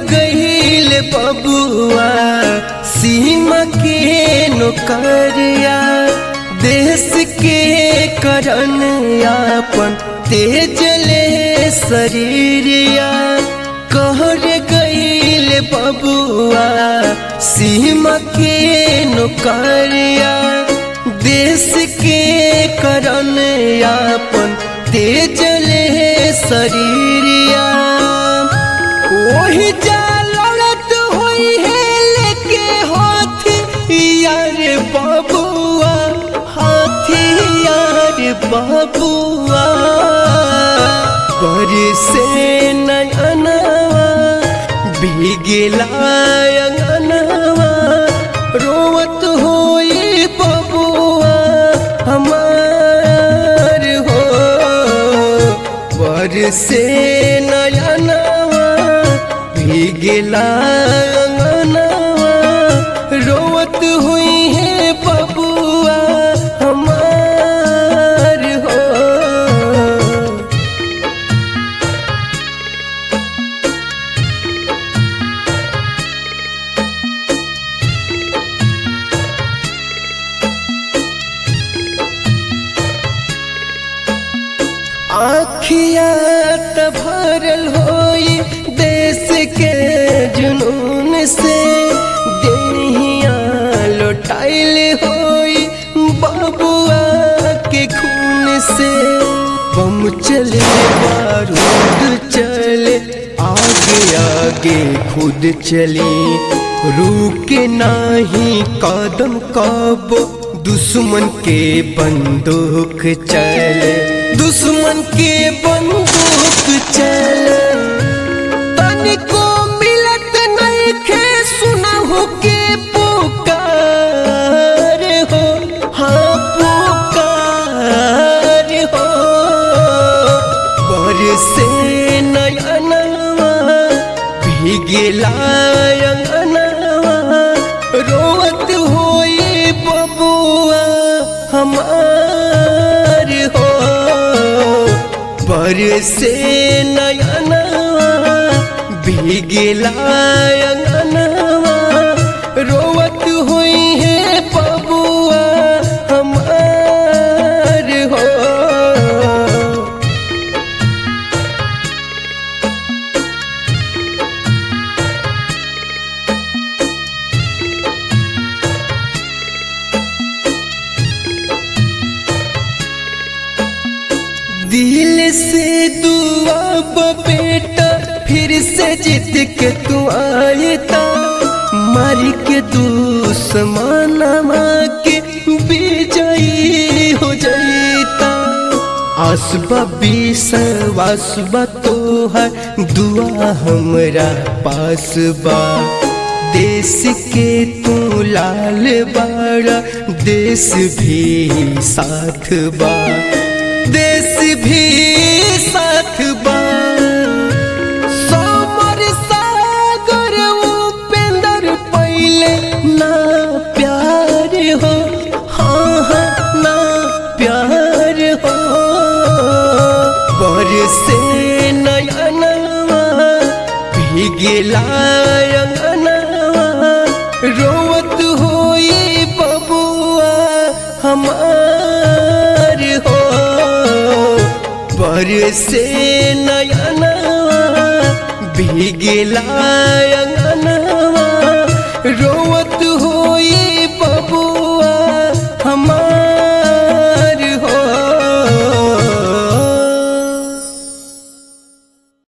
गईल बबुआ सीमा के नौकरिया देश के करन आपन तेजले शरीरिया कहर गईल बबुआ सीमा के नौकरिया देश के करन आपन तेजले शरीरिया ओही जा लड़त होई है लेके हाथी यार बबुआ हाथी यार बबुआ पर से नयनवा भीगला अंगनवा रोवत होई बबुआ हमार हो पर से नयनवा भीगला अंगनवा रोवत हुई है बबुआ हमार हो आखिया त भरल होई देश के जुनून से देहिया लौटाइल होई बबुआ के खून से बम चले बारूद चले आगे आगे खुद चले रुके नाही कदम कब दुश्मन के बंदूक चले दुश्मन के बंदूक चले तनिको मिलत नहीं खे सुनहु के पुकार हो हाँ पुकार हो बरसे नयनवा भीगला अंगनवा रोवत होई बबुआ हमार हो बरसे नयनवा भीगला अंगनवा रोवत हुई है बबुआ हमार हो दिल से दुआ बेटा फिर से जीत के तू आयता मारी के दुश्मनमा के विजयी हो जाता आसबा विश्वासबा तो है दुआ हमरा पास बा देश के तू लाल बाड़ा देश भी साथ बा देश भी साथ बा समर सागर उपेंद्र पहले ना प्यार हो हाँ हाँ ना प्यार हो बरसे नयनवा भीगला अंगनवा रोवत होई बबुआ हमार हो बरसे नयनवा भीगला अंगनवा